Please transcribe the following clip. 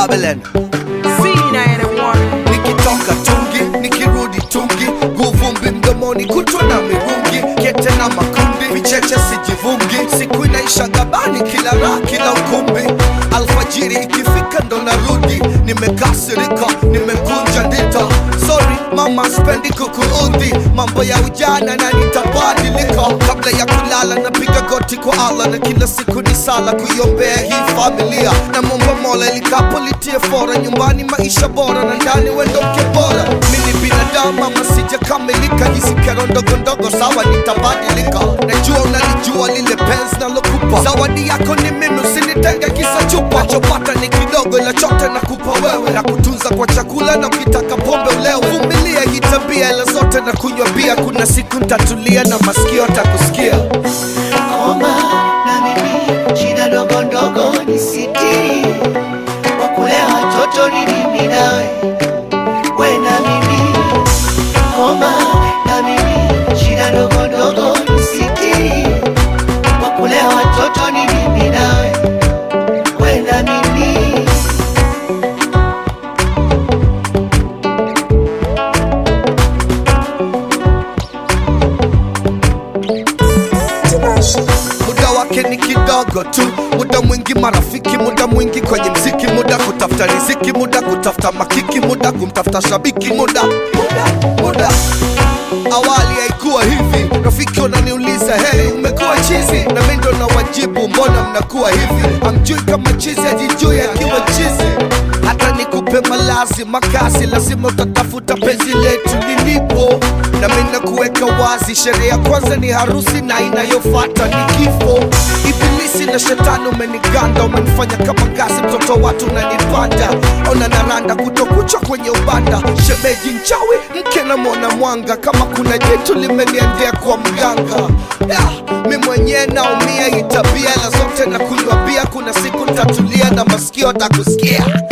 Babylon nikitoka tungi nikirudi tungi guvumbi mdomoni kutwa na mirungi kete na makundi vicheche sijivungi siku inaisha gabani kila raha kila ukumbi alfajiri ikifika ndo narudi nimekasirika nimekunja ndita sorry mama spendi kukuudhi mambo ya ujana na nitabadilika kabla ya kulala napiga goti kwa allah na kila siku ni sala kuiombea hii familia na momba mola likapo litie fora nyumbani maisha bora na ndani wendo mke bora mini binadamu ama sijakamilika hizi kero ndogo ndogo sawa nitabadilika najua unalijua lile penzi nalokupa zawadi yako ni mimi usinitenge kisa chupa nachopata ni kidogo ila chote nakupa wewe na kutunza kwa chakula na ukitaka pombe ulewe vumilia hii tabia ila zote na kunywa bia kuna siku ntatulia na masikio atakusikia Omba na mimi shida ndogo ndogo ni sitiri, kwa kulea watoto ni mimi nawe, we na mimi. Omba na mimi shida ndogo ndogo ni sitiri, kwa kulea watoto ni mimi nawe, we na mimi. muda wake ni kidogo tu muda mwingi marafiki muda mwingi kwenye mziki muda kutafuta riziki muda kutafuta makiki muda kumtafuta shabiki muda muda muda awali haikuwa hivi rafiki unaniuliza heri umekuwa chizi na mi ndo na wajibu mbona mnakuwa hivi amjui kama chizi ajijui akiwa chizi hata nikupe malazi makazi lazima utatafuta penzi letu lilipo na mi nakuweka wazi sherehe ya kwanza ni harusi na inayofata ni kifo ibilisi na shetani umeniganda umenifanya kama ngazi mtoto watu unanipanda ona naranda kutokucha kwenye ubanda shemeji nchawi mke na mwana mwanga kama kuna jitu limeniendea kwa mganga yeah, mi mwenyewe naumia hii tabia ila zote na kunywa bia kuna siku ntatulia na masikio takusikia